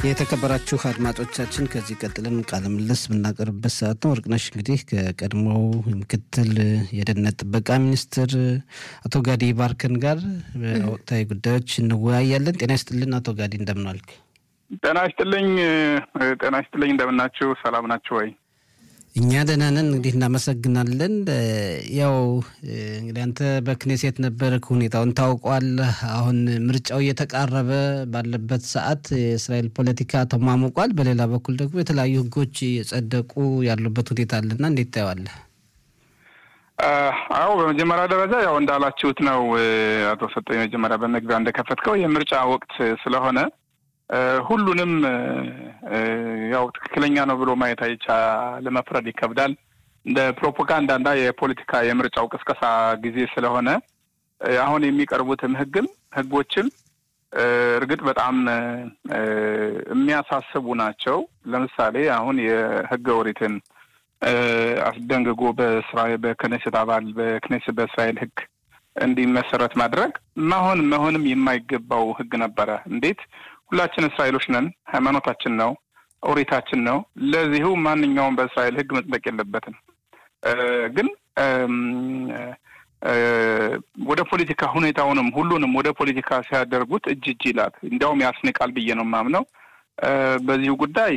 የተከበራችሁ አድማጮቻችን ከዚህ ቀጥለን ቃለ ምልልስ የምናቀርብበት ሰዓት ነው። ወርቅነሽ እንግዲህ ከቀድሞው ምክትል የደህንነት ጥበቃ ሚኒስትር አቶ ጋዲ ባርከን ጋር በወቅታዊ ጉዳዮች እንወያያለን። ጤና ይስጥልን አቶ ጋዲ፣ እንደምን ዋልክ? ጤና ይስጥልኝ። ጤና ይስጥልኝ። እንደምናችሁ? ሰላም ናችሁ ወይ? እኛ ደህና ነን። እንግዲህ እናመሰግናለን። ያው እንግዲህ አንተ በክኔሴት ነበርክ፣ ሁኔታውን ታውቋል። አሁን ምርጫው እየተቃረበ ባለበት ሰዓት የእስራኤል ፖለቲካ ተሟሙቋል። በሌላ በኩል ደግሞ የተለያዩ ሕጎች የጸደቁ ያሉበት ሁኔታ አለና እንዴት ታየዋለህ? አዎ በመጀመሪያ ደረጃ ያው እንዳላችሁት ነው አቶ ሰጠኝ፣ መጀመሪያ በመግቢያ እንደከፈትከው የምርጫ ወቅት ስለሆነ ሁሉንም ያው ትክክለኛ ነው ብሎ ማየት አይቻ ለመፍረድ ይከብዳል። እንደ ፕሮፓጋንዳና የፖለቲካ የምርጫው ቅስቀሳ ጊዜ ስለሆነ አሁን የሚቀርቡትም ህግም ህጎችም እርግጥ በጣም የሚያሳስቡ ናቸው። ለምሳሌ አሁን የህገ ኦሪትን አስደንግጎ በእስራኤል በክኔሴት አባል በክኔሴት በእስራኤል ህግ እንዲመሰረት ማድረግ መሆን መሆንም የማይገባው ህግ ነበረ። እንዴት ሁላችን እስራኤሎች ነን። ሃይማኖታችን ነው፣ ኦሪታችን ነው። ለዚሁ ማንኛውም በእስራኤል ህግ መጽደቅ የለበትም። ግን ወደ ፖለቲካ ሁኔታውንም ሁሉንም ወደ ፖለቲካ ሲያደርጉት እጅ እጅ ይላል። እንዲያውም ያስንቃል ብዬ ነው የማምነው። በዚሁ ጉዳይ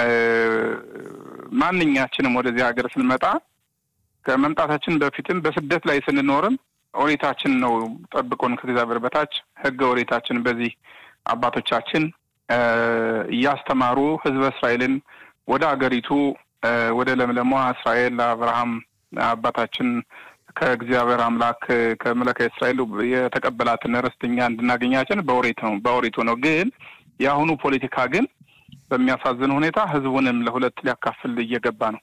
ማንኛችንም ወደዚህ ሀገር ስንመጣ ከመምጣታችን በፊትም በስደት ላይ ስንኖርም ኦሪታችን ነው ጠብቆን ከእግዚአብሔር በታች ህገ ኦሪታችን በዚህ አባቶቻችን እያስተማሩ ህዝበ እስራኤልን ወደ አገሪቱ ወደ ለምለሟ እስራኤል አብርሃም አባታችን ከእግዚአብሔር አምላክ ከመለከ እስራኤል የተቀበላትን ርስትኛ እንድናገኛችን በኦሪት ነው በኦሪቱ ነው። ግን የአሁኑ ፖለቲካ ግን በሚያሳዝን ሁኔታ ህዝቡንም ለሁለት ሊያካፍል እየገባ ነው።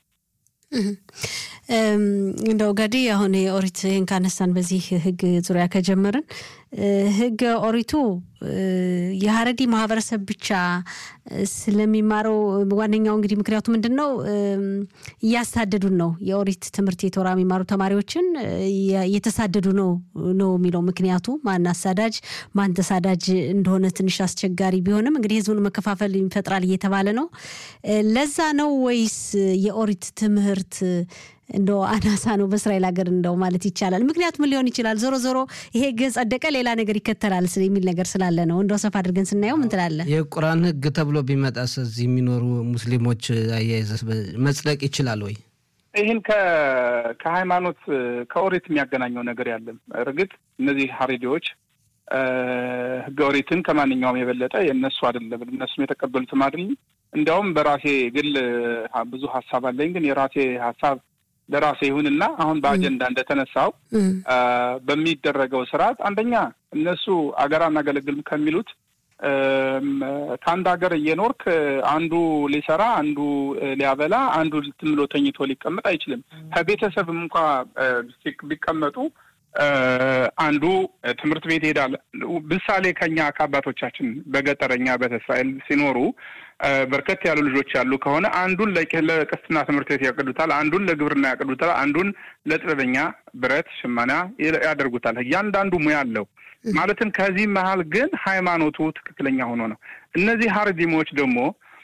እንደው ገዲ አሁን የኦሪት ይህን ካነሳን በዚህ ህግ ዙሪያ ከጀመርን ህገ ኦሪቱ የሀረዲ ማህበረሰብ ብቻ ስለሚማረው ዋነኛው እንግዲህ ምክንያቱ ምንድን ነው? እያሳደዱን ነው። የኦሪት ትምህርት የቶራ የሚማሩ ተማሪዎችን እየተሳደዱ ነው ነው የሚለው ምክንያቱ። ማን አሳዳጅ ማን ተሳዳጅ እንደሆነ ትንሽ አስቸጋሪ ቢሆንም እንግዲህ ህዝቡን መከፋፈል ይፈጥራል እየተባለ ነው። ለዛ ነው ወይስ የኦሪት ትምህርት እንደው አናሳ ነው በእስራኤል ሀገር እንደው ማለት ይቻላል። ምክንያቱ ምን ሊሆን ይችላል? ዞሮ ዞሮ ይሄ ህግ ጸደቀ፣ ሌላ ነገር ይከተላል የሚል ነገር ስላለ ነው። እንደው ሰፋ አድርገን ስናየው ምን ትላለህ? የቁርአን ህግ ተብሎ ቢመጣስ እዚህ የሚኖሩ ሙስሊሞች አያይዘስ መጽደቅ ይችላል ወይ? ይህን ከሃይማኖት ከኦሪት የሚያገናኘው ነገር ያለም እርግጥ እነዚህ ሀሬዲዎች ህገ ኦሪትን ከማንኛውም የበለጠ የእነሱ አይደለም፣ እነሱም የተቀበሉትም አይደለም። እንዲያውም በራሴ ግል ብዙ ሀሳብ አለኝ፣ ግን የራሴ ሀሳብ ለራሴ ይሁንና አሁን በአጀንዳ እንደተነሳው በሚደረገው ስርዓት አንደኛ እነሱ አገር አናገለግልም ከሚሉት ከአንድ ሀገር እየኖርክ አንዱ ሊሰራ፣ አንዱ ሊያበላ፣ አንዱ ዝም ብሎ ተኝቶ ሊቀመጥ አይችልም። ከቤተሰብም እንኳ ቢቀመጡ አንዱ ትምህርት ቤት ይሄዳል። ምሳሌ ከኛ ከአባቶቻችን በገጠረኛ በእስራኤል ሲኖሩ በርከት ያሉ ልጆች ያሉ ከሆነ አንዱን ለቅስትና ትምህርት ቤት ያቅዱታል፣ አንዱን ለግብርና ያቅዱታል፣ አንዱን ለጥበበኛ ብረት ሽመና ያደርጉታል። እያንዳንዱ ሙያ አለው። ማለትም ከዚህ መሀል ግን ሃይማኖቱ ትክክለኛ ሆኖ ነው። እነዚህ ሀረዲሞች ደግሞ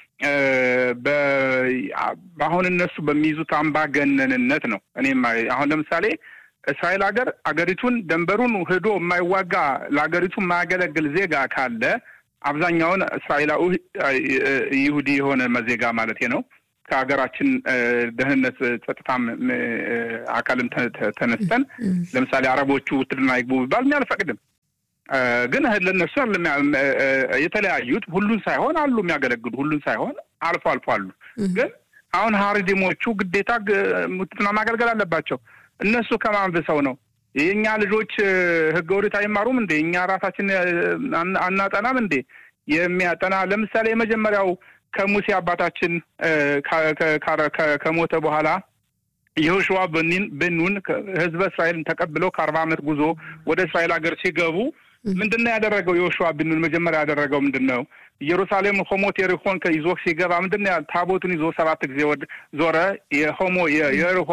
በአሁን እነሱ በሚይዙት አምባገነንነት ነው። እኔም አሁን ለምሳሌ እስራኤል ሀገር አገሪቱን ደንበሩን ሄዶ የማይዋጋ ለሀገሪቱ የማያገለግል ዜጋ ካለ አብዛኛውን እስራኤላዊ ይሁዲ የሆነ ዜጋ ማለት ነው ከሀገራችን ደህንነት ጸጥታም አካልም ተነስተን ለምሳሌ አረቦቹ ውትድርና ይግቡ ቢባል እኔ አልፈቅድም። ግን ለእነሱ የተለያዩት ሁሉን ሳይሆን አሉ የሚያገለግሉ ሁሉን ሳይሆን አልፎ አልፎ አሉ። ግን አሁን ሀሪዲሞቹ ግዴታ ውትድርና ማገልገል አለባቸው። እነሱ ከማን ብሰው ነው? የእኛ ልጆች ህገ ኦሪት አይማሩም እንዴ? እኛ ራሳችን አናጠናም እንዴ? የሚያጠና ለምሳሌ የመጀመሪያው ከሙሴ አባታችን ከሞተ በኋላ የሆሽዋ ብኑን ህዝበ እስራኤልን ተቀብለው ከአርባ ዓመት ጉዞ ወደ እስራኤል ሀገር ሲገቡ ምንድን ነው ያደረገው? የሆሽዋ ብኑን መጀመሪያ ያደረገው ምንድን ነው? ኢየሩሳሌም ሆሞት የሪሆን ይዞ ሲገባ ምንድን ነው ታቦቱን ይዞ ሰባት ጊዜ ዞረ። የሆሞ የሪሆ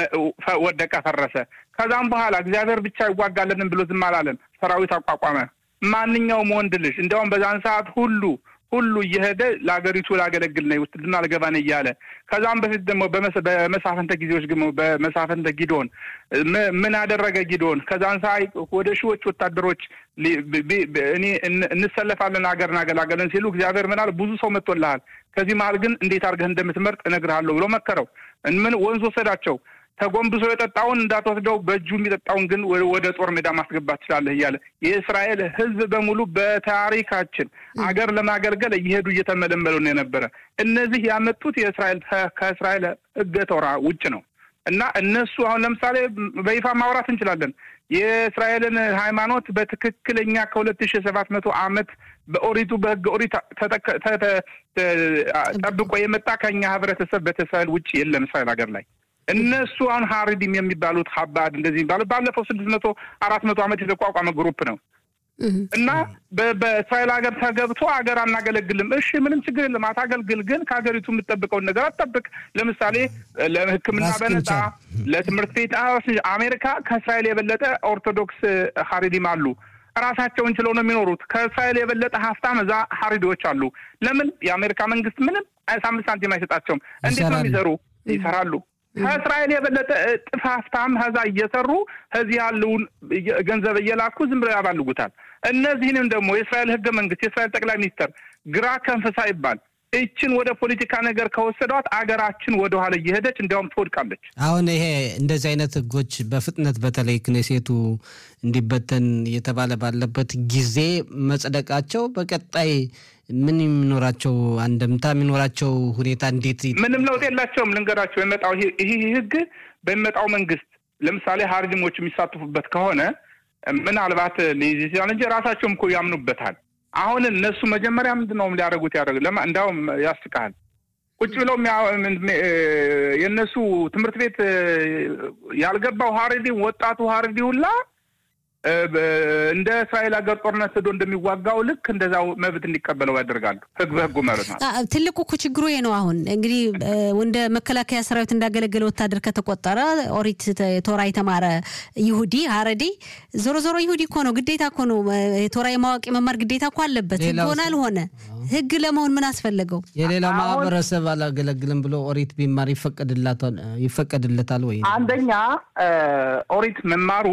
ወደቀ፣ ፈረሰ። ከዛም በኋላ እግዚአብሔር ብቻ ይዋጋለንም ብሎ ዝም አላለም። ሰራዊት አቋቋመ። ማንኛውም ወንድ ልጅ እንዲያውም በዛን ሰዓት ሁሉ ሁሉ እየሄደ ለሀገሪቱ ላገለግል ነው ውትድርና ልገባ ነው እያለ ከዛም በፊት ደግሞ በመሳፈንተ ጊዜዎች ደግሞ በመሳፈንተ ጊዶን ምን አደረገ ጊዶን? ከዛን ሰዓት ወደ ሺዎች ወታደሮች እኔ እንሰለፋለን ሀገር እናገላገለን ሲሉ እግዚአብሔር ምን አለ? ብዙ ሰው መጥቶልሃል፣ ከዚህ መሀል ግን እንዴት አድርገህ እንደምትመርጥ እነግርሃለሁ ብሎ መከረው። ምን ወንዝ ወሰዳቸው። ተጎንብሶ የጠጣውን እንዳትወስደው በእጁ የሚጠጣውን ግን ወደ ጦር ሜዳ ማስገባት ትችላለህ እያለ የእስራኤል ሕዝብ በሙሉ በታሪካችን አገር ለማገልገል እየሄዱ እየተመለመሉ ነው የነበረ። እነዚህ ያመጡት የእስራኤል ከእስራኤል ሕገ ቶራ ውጭ ነው እና እነሱ አሁን ለምሳሌ በይፋ ማውራት እንችላለን። የእስራኤልን ሃይማኖት በትክክለኛ ከሁለት ሺህ ሰባት መቶ ዓመት በኦሪቱ በሕገ ኦሪት ጠብቆ የመጣ ከኛ ህብረተሰብ በተሰል ውጭ የለም እስራኤል ሀገር ላይ እነሱ አሁን ሀሪዲም የሚባሉት ሀባድ እንደዚህ የሚባሉት ባለፈው ስድስት መቶ አራት መቶ ዓመት የተቋቋመ ግሩፕ ነው እና በእስራኤል ሀገር ተገብቶ ሀገር አናገለግልም። እሺ ምንም ችግር የለም አታገልግል፣ ግን ከሀገሪቱ የምትጠብቀውን ነገር አትጠብቅ። ለምሳሌ ለሕክምና በነጻ ለትምህርት ቤት አሜሪካ ከእስራኤል የበለጠ ኦርቶዶክስ ሀሪዲም አሉ። ራሳቸውን ችለው ነው የሚኖሩት። ከእስራኤል የበለጠ ሀብታም እዛ ሀሪዲዎች አሉ። ለምን የአሜሪካ መንግስት ምንም አምስት ሳንቲም አይሰጣቸውም። እንዴት ነው የሚሰሩ? ይሰራሉ ከእስራኤል የበለጠ እጥፍ ሀብታም ከዛ እየሰሩ ከዚህ ያለውን ገንዘብ እየላኩ ዝም ብለው ያባልጉታል። እነዚህንም ደግሞ የእስራኤል ህገ መንግስት የእስራኤል ጠቅላይ ሚኒስትር ግራ ከንፈሳ ይባል ይችን ወደ ፖለቲካ ነገር ከወሰዷት አገራችን ወደኋላ እየሄደች እንዲያውም ትወድቃለች። አሁን ይሄ እንደዚህ አይነት ህጎች በፍጥነት በተለይ ክኔሴቱ እንዲበተን እየተባለ ባለበት ጊዜ መጽደቃቸው በቀጣይ ምን የሚኖራቸው አንድምታ የሚኖራቸው ሁኔታ እንዴት? ምንም ለውጥ የላቸውም። ልንገራቸው የመጣው ይህ ህግ በሚመጣው መንግስት ለምሳሌ ሀርዲሞች የሚሳተፉበት ከሆነ ምናልባት ሊይዝ ይችላል እንጂ ራሳቸውም እኮ ያምኑበታል። አሁን እነሱ መጀመሪያ ምንድን ነው ሊያደርጉት ያደርግ ለማ እንዲያውም ያስቃል። ቁጭ ብለው የእነሱ ትምህርት ቤት ያልገባው ሀረዲ ወጣቱ ሀረዲ ሁላ እንደ እስራኤል ሀገር ጦርነት ሄዶ እንደሚዋጋው ልክ እንደዛው መብት እንዲቀበለው ያደርጋሉ። ህግ በህጉ ማለት ነው። ትልቁ እኮ ችግሩ ይሄ ነው። አሁን እንግዲህ እንደ መከላከያ ሰራዊት እንዳገለገለ ወታደር ከተቆጠረ ኦሪት ቶራ የተማረ ይሁዲ ሀረዲ ዞሮ ዞሮ ይሁዲ እኮ ነው፣ ግዴታ እኮ ነው። ቶራ የማወቅ የመማር ግዴታ እኮ አለበት። ህግ ሆነ አልሆነ ህግ ለመሆን ምን አስፈለገው? የሌላው ማህበረሰብ አላገለግልም ብሎ ኦሪት ቢማር ይፈቀድለታል ወይ? አንደኛ ኦሪት መማሩ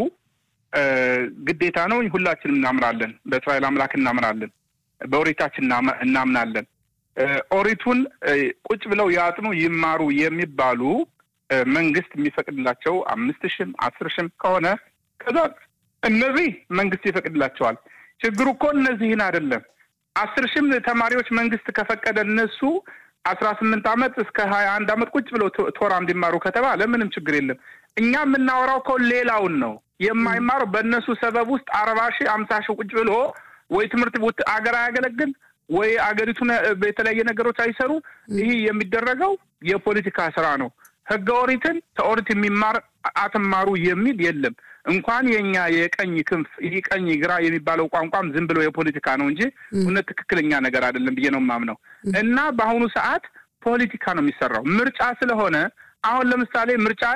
ግዴታ ነው። ሁላችንም እናምናለን። በእስራኤል አምላክ እናምናለን። በኦሪታችን እናምናለን። ኦሪቱን ቁጭ ብለው ያጥኑ ይማሩ የሚባሉ መንግስት የሚፈቅድላቸው አምስት ሺህም አስር ሺህም ከሆነ ከዛ እነዚህ መንግስት ይፈቅድላቸዋል። ችግሩ እኮ እነዚህን አይደለም። አስር ሺህም ተማሪዎች መንግስት ከፈቀደ እነሱ አስራ ስምንት ዓመት እስከ ሀያ አንድ ዓመት ቁጭ ብለው ቶራ እንዲማሩ ከተባለ ምንም ችግር የለም። እኛ የምናወራው እኮ ሌላውን ነው የማይማረው በእነሱ ሰበብ ውስጥ አርባ ሺህ አምሳ ሺህ ቁጭ ብሎ ወይ ትምህርት ቤት አገር አያገለግል ወይ አገሪቱን የተለያየ ነገሮች አይሰሩ። ይህ የሚደረገው የፖለቲካ ስራ ነው። ህገ ኦሪትን ከኦሪት የሚማር አትማሩ የሚል የለም። እንኳን የኛ የቀኝ ክንፍ ይህ ቀኝ ግራ የሚባለው ቋንቋም ዝም ብሎ የፖለቲካ ነው እንጂ እውነት ትክክለኛ ነገር አይደለም ብዬ ነው የማምነው። እና በአሁኑ ሰዓት ፖለቲካ ነው የሚሰራው ምርጫ ስለሆነ አሁን ለምሳሌ ምርጫ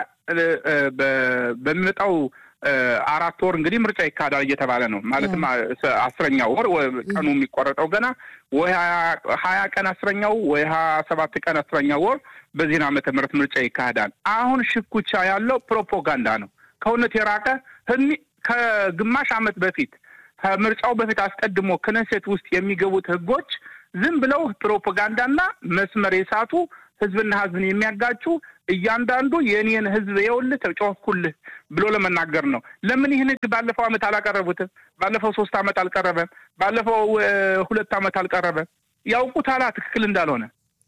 በሚመጣው አራት ወር እንግዲህ ምርጫ ይካሄዳል እየተባለ ነው። ማለትም አስረኛው ወር ቀኑ የሚቆረጠው ገና ወይ ሀያ ቀን አስረኛው ወይ ሀያ ሰባት ቀን አስረኛው ወር በዚህን ዓመተ ምህረት ምርጫ ይካሄዳል። አሁን ሽኩቻ ያለው ፕሮፓጋንዳ ነው፣ ከእውነት የራቀ ከግማሽ ዓመት በፊት ከምርጫው በፊት አስቀድሞ ክነሴት ውስጥ የሚገቡት ህጎች ዝም ብለው ፕሮፓጋንዳና መስመር የሳቱ ህዝብና ህዝብን የሚያጋጩ እያንዳንዱ የእኔን ህዝብ የውልህ ተጮህኩልህ ብሎ ለመናገር ነው። ለምን ይህን ህግ ባለፈው ዓመት አላቀረቡትም? ባለፈው ሶስት ዓመት አልቀረበም? ባለፈው ሁለት ዓመት አልቀረበም? ያውቁታላ ትክክል እንዳልሆነ።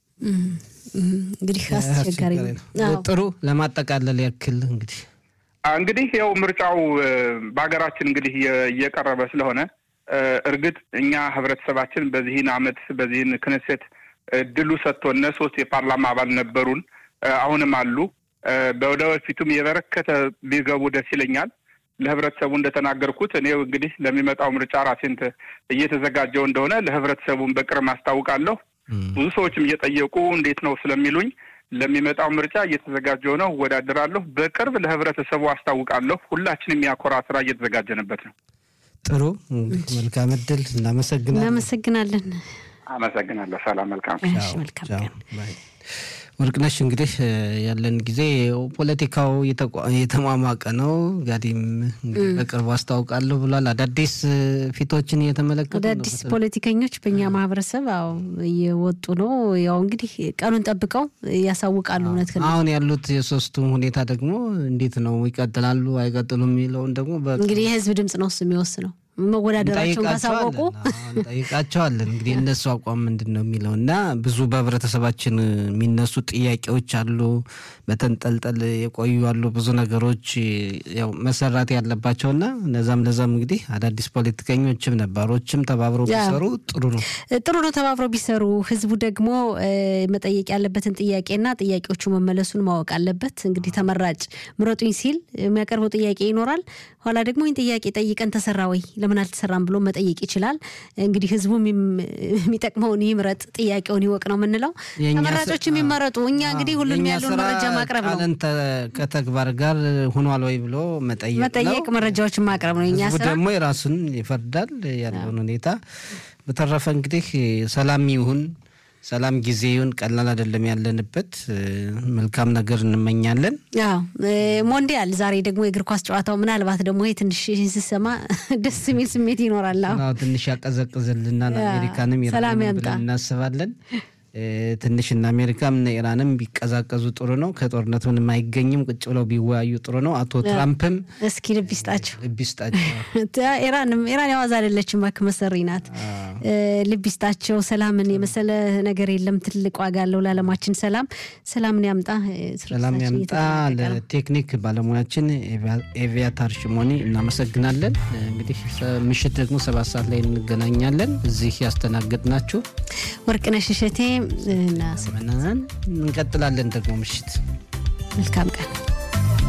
እንግዲህ አስቸጋሪ ጥሩ ለማጠቃለል ያክል እንግዲህ እንግዲህ ያው ምርጫው በሀገራችን እንግዲህ እየቀረበ ስለሆነ እርግጥ እኛ ህብረተሰባችን በዚህን ዓመት በዚህን ክነሴት እድሉ ሰጥቶነ ሶስት የፓርላማ አባል ነበሩን፣ አሁንም አሉ። በወደፊቱም የበረከተ ቢገቡ ደስ ይለኛል። ለህብረተሰቡ እንደተናገርኩት እኔ እንግዲህ ለሚመጣው ምርጫ ራሴን እየተዘጋጀው እንደሆነ ለህብረተሰቡን በቅርብ አስታውቃለሁ። ብዙ ሰዎችም እየጠየቁ እንዴት ነው ስለሚሉኝ ለሚመጣው ምርጫ እየተዘጋጀው ነው፣ እወዳደራለሁ። በቅርብ ለህብረተሰቡ አስታውቃለሁ። ሁላችንም የሚያኮራ ስራ እየተዘጋጀንበት ነው። ጥሩ መልካም እድል። እናመሰግናለን። እናመሰግናለን። አመሰግናለሁ። ሰላም፣ መልካም እሺ፣ መልካም ቀን። ወርቅነሽ እንግዲህ ያለን ጊዜ ፖለቲካው የተሟሟቀ ነው። ጋዲም እንግዲህ በቅርቡ አስታውቃለሁ ብሏል። አዳዲስ ፊቶችን እየተመለከቱ አዳዲስ ፖለቲከኞች በእኛ ማህበረሰብ አዎ እየወጡ ነው። ያው እንግዲህ ቀኑን ጠብቀው ያሳውቃሉ። እውነት አሁን ያሉት የሶስቱም ሁኔታ ደግሞ እንዴት ነው ይቀጥላሉ አይቀጥሉም የሚለውን ደግሞ እንግዲህ የህዝብ ድምጽ ነው እሱ የሚወስነው መወዳደራቸውን ካሳወቁ እንጠይቃቸዋለን። እንግዲህ እነሱ አቋም ምንድን ነው የሚለው እና ብዙ በህብረተሰባችን የሚነሱ ጥያቄዎች አሉ፣ በተንጠልጠል የቆዩ አሉ፣ ብዙ ነገሮች ያው መሰራት ያለባቸው እና እነዛም ለዛም እንግዲህ አዳዲስ ፖለቲከኞችም ነባሮችም ተባብረው ቢሰሩ ጥሩ ነው ጥሩ ነው ተባብረው ቢሰሩ። ህዝቡ ደግሞ መጠየቅ ያለበትን ጥያቄና ጥያቄዎቹ መመለሱን ማወቅ አለበት። እንግዲህ ተመራጭ ምረጡኝ ሲል የሚያቀርበው ጥያቄ ይኖራል። ኋላ ደግሞ ይህን ጥያቄ ጠይቀን ተሰራ ወይ ለምን አልተሰራም ብሎ መጠየቅ ይችላል። እንግዲህ ህዝቡ የሚጠቅመውን ይምረጥ፣ ጥያቄውን ይወቅ ነው የምንለው። ተመራጮች የሚመረጡ እኛ እንግዲህ ሁሉንም ያለውን መረጃ ማቅረብ ነው። ከተግባር ጋር ሆኗል ወይ ብሎ መጠየቅ መጠየቅ መረጃዎችን ማቅረብ ነው የኛ ስራ። ደግሞ የራሱን ይፈርዳል ያለውን ሁኔታ። በተረፈ እንግዲህ ሰላም ይሁን ሰላም ጊዜ ይሁን። ቀላል አይደለም ያለንበት። መልካም ነገር እንመኛለን። አዎ ሞንዲያል ዛሬ ደግሞ የእግር ኳስ ጨዋታው ምናልባት ደግሞ ይሄ ትንሽ ስሰማ ደስ የሚል ስሜት ይኖራል። አዎ ትንሽ ያቀዘቅዝልናል። አሜሪካንም ሰላም ያምጣ እናስባለን። ትንሽ እነ አሜሪካም እነ ኢራንም ቢቀዛቀዙ ጥሩ ነው። ከጦርነት ምንም አይገኝም። ቁጭ ብለው ቢወያዩ ጥሩ ነው። አቶ ትራምፕም እስኪ ልብ ይስጣቸው፣ ልብ ይስጣቸው። ኢራንም ኢራን የዋዛ አይደለችም፣ እባክህ መሰሪ ናት። ልብ ይስጣቸው። ሰላምን የመሰለ ነገር የለም። ትልቅ ዋጋ አለው ለዓለማችን ሰላም። ሰላምን ያምጣ፣ ሰላም ያምጣ። ለቴክኒክ ባለሙያችን ኤቪያታር ሽሞኒ እናመሰግናለን። እንግዲህ ምሽት ደግሞ ሰባት ሰዓት ላይ እንገናኛለን። እዚህ ያስተናገድናችሁ ወርቅነሽ እሸቴ እና እንቀጥላለን ደግሞ ምሽት። መልካም ቀን